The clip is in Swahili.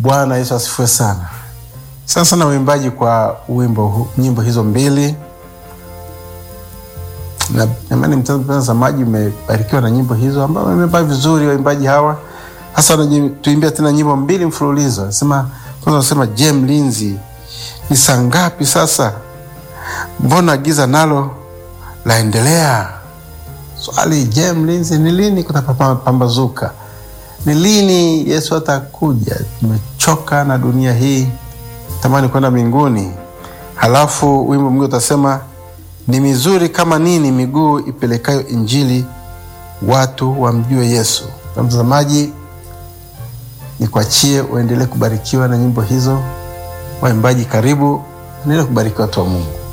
Bwana Yesu asifiwe sana. Sana sana uimbaji kwa wimbo hu- nyimbo hizo mbili, na imani mtazamaji umebarikiwa na nyimbo hizo ambao wameimba vizuri waimbaji hawa, hasa wanatuimbia tena nyimbo mbili mfululizo. Sema kwanza, nasema je, mlinzi, ni saa ngapi sasa? Mbona giza nalo laendelea? Swali, je, mlinzi, ni lini kutapambazuka? Ni lini Yesu atakuja? Tumechoka na dunia hii, tamani kwenda mbinguni. Halafu wimbo mwingine utasema ni mizuri kama nini miguu ipelekayo Injili, watu wamjue Yesu. Na mtazamaji, nikuachie uendelee kubarikiwa na nyimbo hizo. Waimbaji, karibu, endelee kubariki watu wa Mungu.